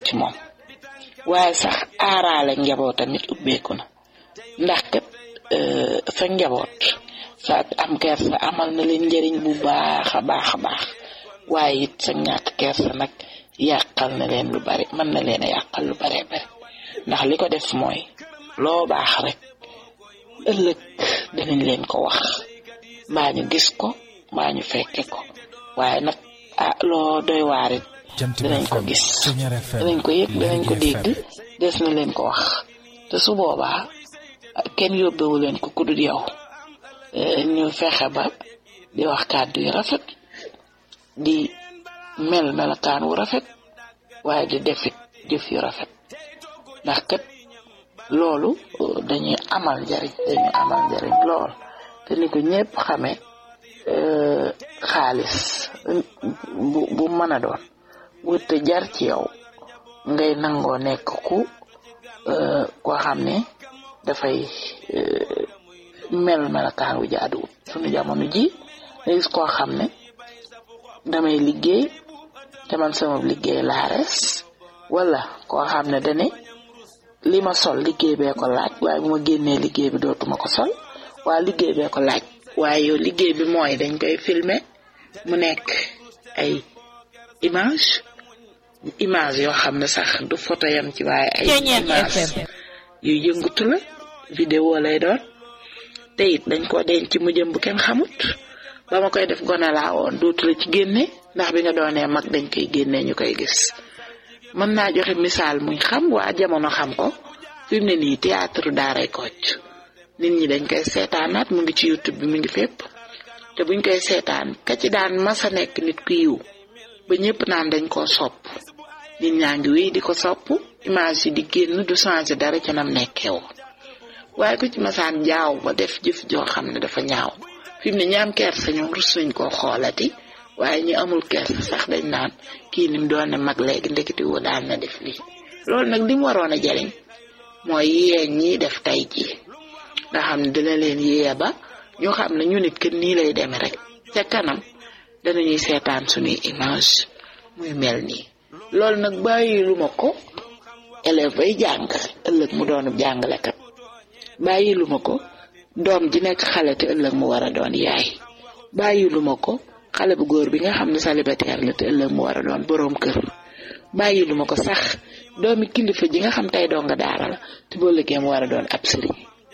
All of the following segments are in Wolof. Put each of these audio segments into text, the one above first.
ci moom waaye sax aaraale njaboot tamit ubbeeku na ndax kat sa njaboot sa am kersa amal na leen njëriñ bu baax a baax a baax waaye it sa ñàkk kersa nag yàqal na leen lu bari mën na leen a yàqal lu baree bari ndax li ko def mooy loo baax rek ëllëg danañ leen ko wax mbaa ñu gis ko mbaa ñu fekke ko waaye nag ah loo doy waarit danañ ko gis danañ ko yëg danañ ko dégg des na leen ko wax te su boobaa kenn yóbbewu leen ko ku dul yow ñu fexe ba di wax kàddu yu rafet di mel melokaan wu rafet waaye di defit jëf yu rafet ndax kat loolu dañuy amal njariñ dañuy amal njariñ lool te ni ko ñépp xamee xaalis bu bu mën a doon wërte jar ci yow ngay nangoo nekk ku koo xam ne dafay mel melokaan wu jaaduwut suñu jamono ji nga gis koo xam ne damay liggéey te man sama liggéey laa res wala koo xam ne dane li ma sol liggéey bee ko laaj waaye bu ma génnee liggéey bi dootuma ko sol waa liggéey bee ko laaj waaye yow liggéey bi mooy dañ koy filmer mu nekk ay image image yoo xam ne sax du photo yam ci waaye ay image yu yëngatu la vidéo lay doon te it dañ ko denc mu jëm bu kenn xamut ba ma koy def gone laa woon dootu la ci génne ndax bi nga doonee mag dañ koy génne ñu koy gis mën naa joxe misaal muñ xam waa jamono xam ko fi mu ne nii théâtre daaray Kocc nit ñi dañ koy seetaanaat mu ngi ci youtube bi mu ngi fépp te buñ koy seetaan ka ci daan masa nekk nit ku yiw ba ñëpp naan dañ koo sopp nit ñaa ngi wéy di ko sopp image yi di génn du changé dara ca nam nekkee woon waaye ku ci masaan jaaw ba def jëf joo xam ne dafa ñaaw fi mu ne ñi am kersa ñoom rus nañ koo xoolati waaye ñi amul kersa sax dañ naan kii ni mu doon ne mag léegi ndeketi woo daan na def lii loolu nag li mu waroon a jariñ mooy yéen ñii def tey jii nga xam ne dina leen yee ba ñu xam ne ñu nit kën nii lay demee rek ca kanam danañuy seetaan suñuy image muy mel nii loolu nag bàyyi lu ma ko élève bay jàng ëllëg mu doon jàngalekat bàyyi lu ma ko doom ji nekk xale te ëllëg mu war a doon yaay bàyyi lu ma ko xale bu góor bi nga xam ne célibataire la te ëllëg mu war a doon boroom kër bàyyi lu ma ko sax doomi kilifa ji nga xam tey doo nga daara la te boo liggéey mu war a doon ab sëriñ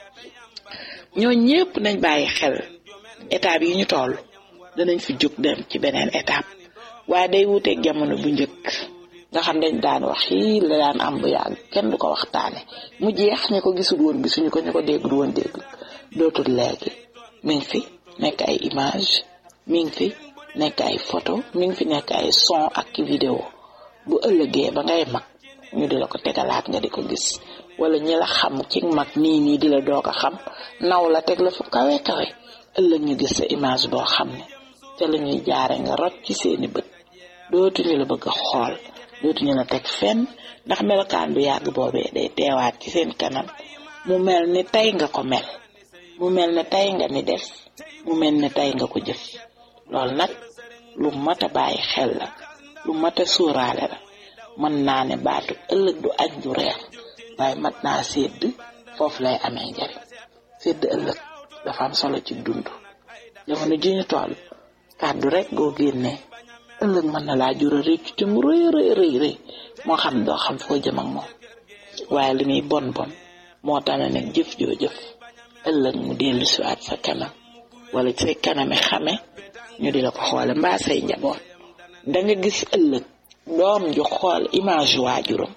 ñoo ñépp nañ bàyyi xel étape yi ñu toll danañ fi jóg dem ci beneen étape waaye day wuteeg jamono bu njëkk nga xam dañ daan wax yii la daan am bu yàgg kenn du ko waxtaane mu jeex ñu ko gisul woon gisuñu ko ñu ko déggul woon dégg dootul léegi mi ngi fi nekk ay image mi ngi fi nekk ay photo mi ngi fi nekk ay son ak vidéo bu ëllëgee ba ngay mag ñu di la ko tegalaat nga di ko gis wala ñi la xam ci mag nii nii di la doog a xam naw la teg la fu kawe kawe ëllëg ñu gis sa image boo xam ne te la ñuy jaare nga rot ci seeni bët dootuñu la bëgg a xool dootuñu la teg fenn ndax melokaan bu yàgg boobee day teewaat ci seen kanam mu mel ni tey nga ko mel mu mel ne tey nga ni def mu mel ne tey nga ko jëf loolu nag lu mat a bàyyi xel la lu mat a suuraale la mën naa ne baatu ëllëg du añ du reer waaye mat naa sédd foofu lay amee njariñ sédd ëllëg dafa am solo ci dund jamono ji ñu toll kàddu rek goo génnee ëllëg mën na laa jura réccu te mu rëy rëy rëy rëy moo xam doo xam foo jëm ak moom waaye li muy bon bon moo tax ne nag jëf joo jëf ëllëg mu dellu siwaat sa kanam wala say kaname xame ñu di la ko xoole mbaa say njaboot danga gis ëllëg doom ju xool image waajuram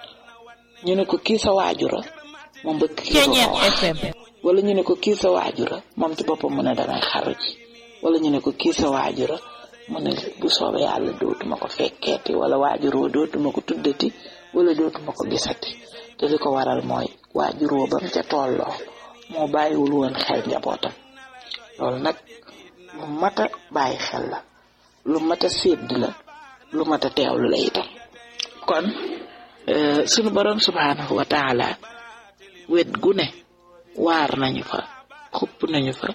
ñu ne ko kii sa waajura moom bëgg kii ko wax wala ñu ne ko kii sa waajura moom ci boppam mu ne damay xaru ji wala ñu ne ko kii sa waajura mu ne bu soobee yàlla dootuma ko fekkeeti wala waajuroo dootuma ko tuddati wala dootuma ko gisati te li ko waral mooy waajuroo bam ca tolloo moo bàyyiwul woon xel njabootam loolu nag lu mat a bàyyi xel la lu mat a sédd la lu mat a teewlu la itam kon sunu borom subhanahu wa taala wet gu ne waar nañu fa xupp nañu fa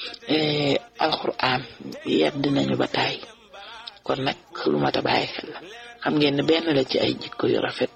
alquran yedd nañu ba taay kon nag lu mat a bàyyi xel la xam ngeen ne benn la ci ay jikko yu rafet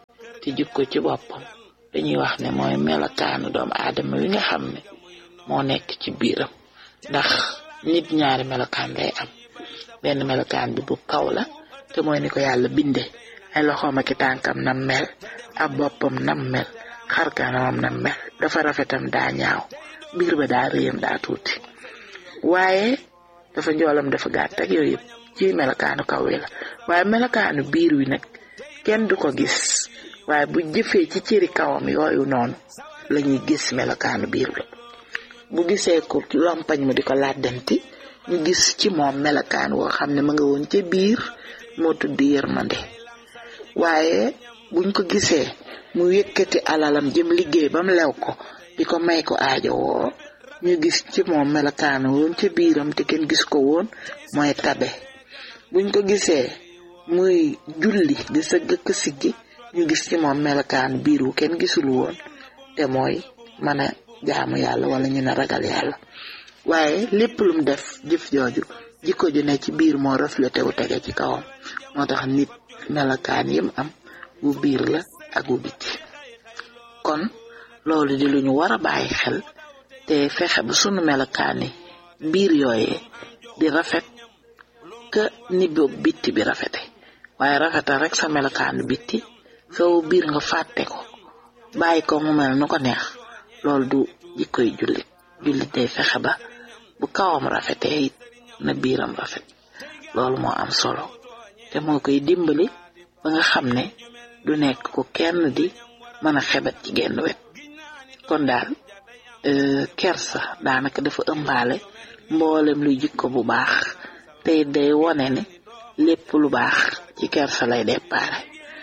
te jikko ci boppam dañuy wax ne mooy melokaanu doomu aadama wi nga xam ne moo nekk ci biiram ndax nit ñaari melokaan lay am benn melokaan bi bu kaw la te mooy ni ko yàlla binde ay loxoom ak tànkam nam mel ab boppam nam mel xar kanamam nam mel dafa rafetam daa ñaaw biir ba daa réyam daa tuuti waaye dafa njoolam dafa gàtt ak yooyu yëpp ci melokaanu kaw wi la waaye melokaanu biir wi nag kenn du ko gis waaye bu jëfee ci cëri kawam yooyu noonu la ñuy gis melokaanu biir bi bu gisee ko lompañ mu di ko làddanti ñu gis ci moom melokaan woo xam ne ma nga woon ca biir moo tudd yërmande waaye buñ ko gisee mu yëkkati alalam jëm liggéey ba mu lew ko di ko may ko aajo woo ñu gis ci moom melokaan woon ca biiram te kenn gis ko woon mooy tabe buñ ko gisee muy julli di sa gëkk siggi ñu gis ci moom melokaan biir wu kenn gisul woon te mooy mën a jaamu yàlla wala ñu ne ragal yàlla waaye lépp lum def jëf jooju jikko ju ne ci biir moo reflété wu tege ci kawam moo tax nit melokaan yim am bu biir la ak bu biti kon loolu di lu ñu war a bàyyi xel te fexe ba sunu melokaani biir yooyee di rafet ka ni boobu bitti bi rafete waaye rafetal rek sa melokaanu bitti sow biir nga fàtte ko bàyyi ko mu mel nu ko neex loolu du jikkoy jullit jullit day fexe ba bu kawam rafetee it na biiram rafet loolu moo am solo te moo koy dimbali ba nga xam ne du nekk ko kenn di mën a xebet ci genn wet kon daal kersa daanaka dafa ëmbaale mboolem luy jikko bu baax te day wone ne lépp lu baax ci kersa lay déparé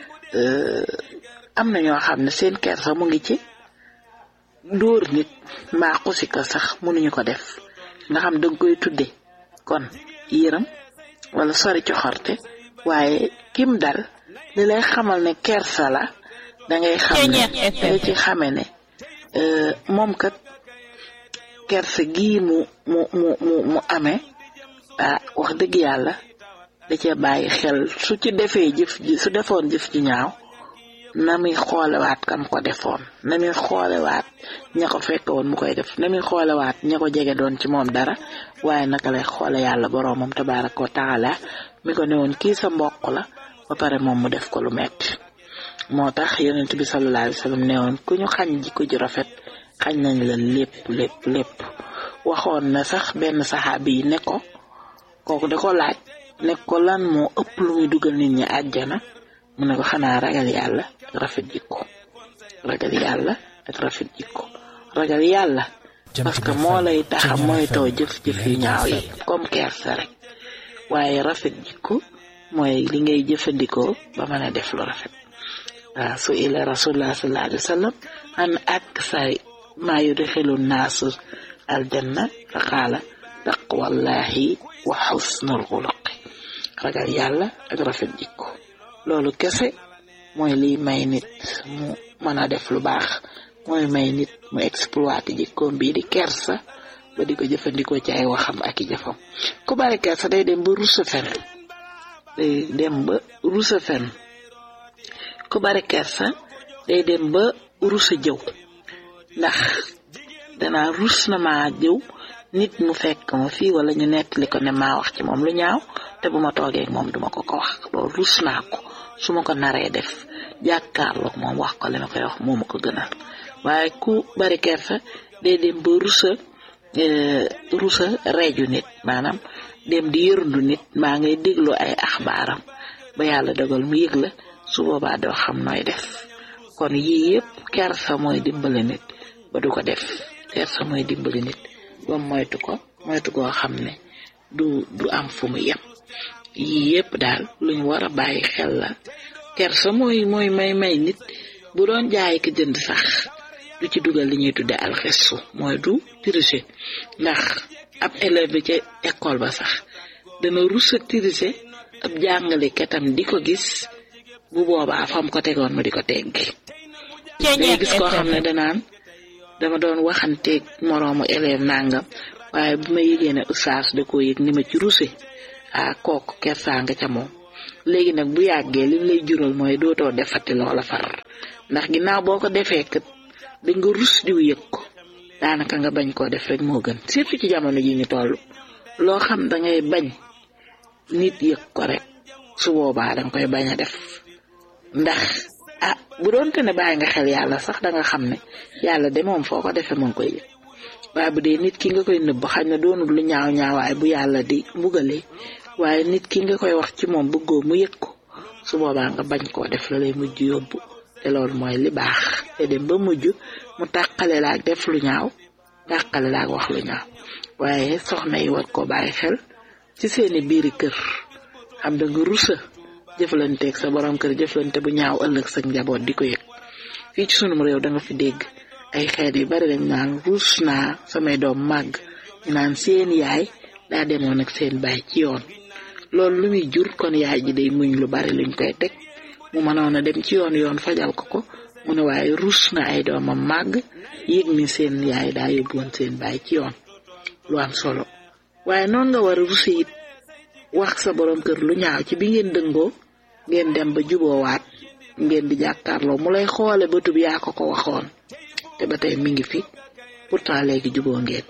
am na ñoo xam ne seen kersa mu ngi ci dóor nit mbaa xusi ko sax mënuñu ko def nga xam danga koy tudde kon yërëm wala sori coxorte waaye kim dal li lay xamal ne kersa la dangay xam ne da ci xame ne moom kat kersa gii mu mu mu mu mu amee ah wax dëgg yàlla da cee bàyyi xel su ci defee jëf ji su defoon jëf ji ñaaw na muy xoolewaat kam ko defoon na muy xoolewaat ña ko fekk woon mu koy def na muy xoolewaat ña ko jege doon ci moom dara waaye naka lay xoole yàlla boroomam tabaaraka wa taala mi ko ne woon kii sa mbokk la ba pare moom mu def ko lu metti moo tax yonent bi sallallahu alayhi wa sallam ne woon ku ñu xañ jikko ju rafet xañ nañ la lépp lépp lépp waxoon na sax benn saxaabi yi ne ko kooku da ko laaj ne ko lan moo ëpp lu muy dugal nit ñi àjjana mu ne ko xanaa ragal yàlla rafet jikko ragal yàlla ak rafet jikko ragal yàlla parce que moo lay taxa moytoo jëf-jëf yu ñaaw yi comme kersa rek waaye rafet jikko mooy li ngay jëfandikoo ba mën a def lu rafet waaw su ila rasulullah sallallahu alayhi wa sallam an ak say maa yudxilu naasu aljanna fa qaala taqwallahi wa xusnul xuluqi ragal yàlla ak rafet jikko loolu kese mooy liy may nit mu mën a def lu baax mooy may nit mu exploité jikkoom bii di kersa ba di ko jëfandikoo ci ay waxam ak i jëfam ku bari kersa day dem ba rusa fen day dem ba rusa fen ku bari kersa day dem ba rusa jëw ndax danaa rus na maa jëw nit mu fekk ma fii wala ñu nettali ko ne maa wax ci moom lu ñaaw te bu ma toogee moom duma ko ko wax loolu rus naa ko su ma ko naree def jàkkaarloog moom wax ko li ma koy wax moo ma ko gënal waaye ku bari kersa day dem ba rusa rusa reeju nit maanaam dem di yërndu nit maa ngay déglu ay axbaaram ba yàlla dogal mu yëg la su boobaa doo xam nooy def kon yii yëpp kersa mooy dimbali nit ba du ko def kersa mooy dimbali nit ba moytu ko moytu koo xam ne du du am fu mu yem yii yëpp daal luñ war a bàyyi xel la kersa mooy mooy may may nit bu doon jaay ko jënd sax du ci dugal li ñuy tudde alxesu mooy du tricher ndax ab élève bi ca école ba sax dana rusa tricher ab jàngalekatam di ko gis bu boobaa fam ko tegoon ma di ko teggi day gis koo xam ne danaan dama doon waxanteeg moroomu élève nangam waaye bu ma yëgee ne oustaz da koo yëg ni ma ci ruse ah kooku kersaa nga ca moom léegi nag bu yàggee lim lay jural mooy dootoo defati loola far ndax ginnaaw boo ko defee kat da nga rus diw yëg ko daanaka nga bañ koo def rek moo gën surtout ci jamono ji ñu toll loo xam da ngay bañ nit yëg ko rek su boobaa danga koy bañ a def ndax ah bu doonte ne bàyyi nga xel yàlla sax da nga xam ne yàlla de moom foo ko defee moo ngi koy yëg waaye bu dee nit ki nga koy nëbb xañ na doonul lu ñaaw ñaawaay bu yàlla di mbugalee waaye nit ki nga koy wax ci moom bëggoo mu yëg ko su boobaa nga bañ koo def la lay mujj yóbbu te loolu mooy li baax te dem ba mujj mu tàqale la ak def lu ñaaw tàqale la ak wax lu ñaaw waaye soxna yi war koo bàyyi xel ci seeni biiri kër xam da nga rusa jëflanteeg sa borom kër jëflante bu ñaaw ëllëg sa njaboot di ko yëg fii ci sunum réew da nga fi dégg ay xeet yu bari dañ naan ruus naa samay doom màgg ñu naan seen yaay daa demoon ak seen baay ci yoon loolu lu muy jur kon yaay ji day muñ lu bari luñ koy teg mu mënoon a dem ci yoon yoon fajal ko ko mu ne waaye ruus na ay doomam màgg yëg ni seen yaay daa yóbbuwoon seen baay ci yoon lu am solo waaye noonu nga war a rusi it wax sa borom kër lu ñaaw ci bi ngeen dëngoo ngeen dem ba juboowaat ngeen di jàkkaarloo mu lay xoole bëtub yaa ko ko waxoon te ba tey mi ngi fi pourtant léegi juboo ngeen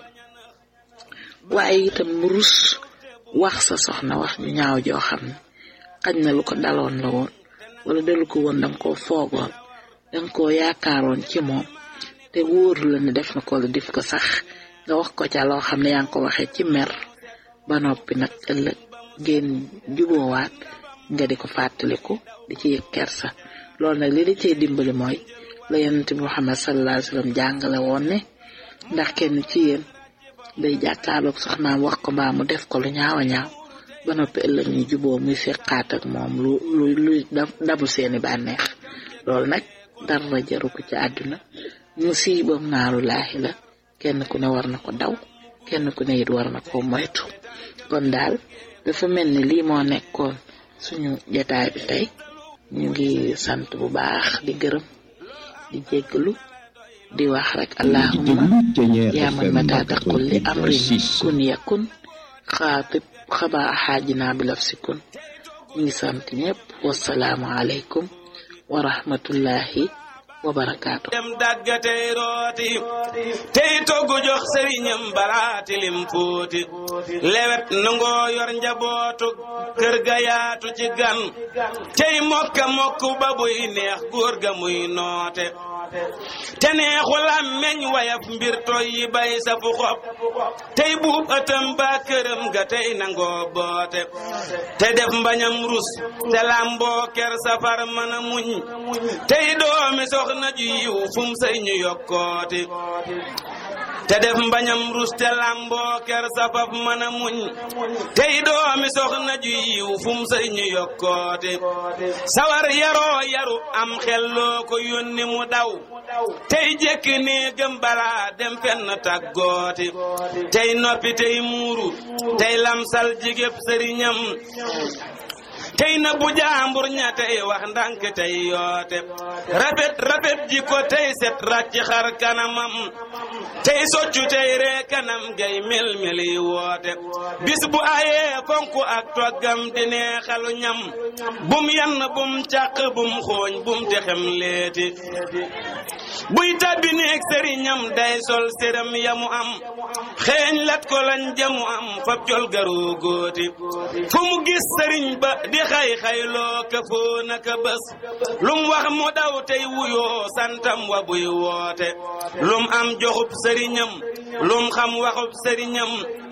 waaye itam mu rus wax sa soxna wax ñu ñaaw joo xam ne xañ na lu ko daloon la woon wala dalu ko woon danga koo foogoon danga koo yaakaaroon ci moom te wóoru la ne def na ko la def ko sax nga wax ko ca loo xam ne yaa ngi ko waxee ci mer ba noppi nag ëllëg ngeen juboowaat nga di ko fàttaliku di ci yëg kersa loolu nag li da cee dimbali mooy la yonent bi Muhammad sallallahu alayhi wa sallam jàngale woon ne ndax kenn ci yéen day jàkkaarloog soxnaam wax ko mbaa mu def ko lu ñaaw a ñaaw ba noppi ëllëg ñu juboo muy seqaat ak moom lu lu lu dabu seeni bànneex loolu nag dara jaru ko ci àdduna musiibam naaru laahi la kenn ku ne war na ko daw kenn ku ne it war na ko moytu kon daal dafa mel ni lii moo nekkoon suñu jataay bi tey ñu ngi sant bu baax di gërëm di jéggalu di wax rek allahumma yaa man mata taqul li amrin kun yakun xaatib xabaa xaajinaa bi laf si kun ñu ngi sant ñëpp wasalaamu aleykum wa rahmatullahi wa barakaatu dem dagga tey rooti tey toggu jox sëriñam baraati lim fóoti lewet nangoo yor njabootu kër ga yaatu ci gan tey mokka mokk ba buy neex góor ga muy noote te neexu làmmeñ wayaf mbir toy yi bay safu xob tey buub ëttam ba këram ga tey nangoo boote te def mbañam rus te làmboo ker safar mën a muñ tey doomi soxna ju yiw fum sëy ñu yokkooti te def mbañam rus te làmboo ker safaf mën a muñ tey doomi soxna ju yiw fum sëy ñu yokkooti sawar yaroo yaru am xel loo ko yónni mu daw tey jekk néegam balaa dem fenn tàggooti tey noppi tey muuru tey lamsal jigéb sëriñam tey na bu jaambur ña tey wax ndànk tey yoote rafet rafet ji ko tey set ràcc xar kanamam tey soccu tey ree kanam gay mel meli woote bis bu ayee fonku ak toggam di neexalu ñam bum yann bum càq bum xooñ bum texem leeti buy tabbi neeg sëriñam day sol séram yamu am xeeñ lat ko lañ jamu am fab jol garoo góoti fu mu gis sëriñ ba di xay xayloo ka foo naka bés lum wax mu daw tey wuyoo santam wa buy woote lum am joxub sëriñam lum xam waxub sëriñam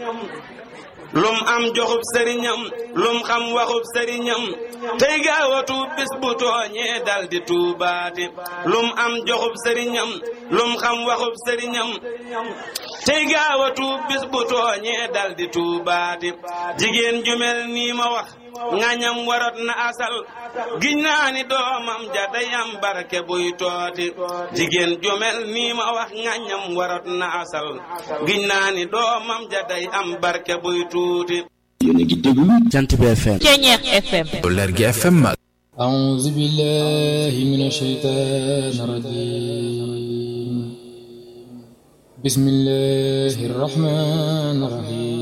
lum am joxub sëriñam lum xam waxub sëriñam tey gaawatu bis bu tooñee dal di tuubaati lum am joxub sëriñam lum xam waxub sëriñam tey gaawatu bis bu tooñee dal di tuubaati jigéen ju mel nii ma wax ngañam warot na asal giñ naa ni doomam ja day am barke buy tooti jigéen ju mel nii ma wax ngañam warot na asal giñ naa ni doomam ja day am barke buy tuuti yéen a ngi déglu Jant bi FM Ceñeex FM Lergui FM أعوذ بالله من الشيطان الرجيم بسم الله الرحمن الرحيم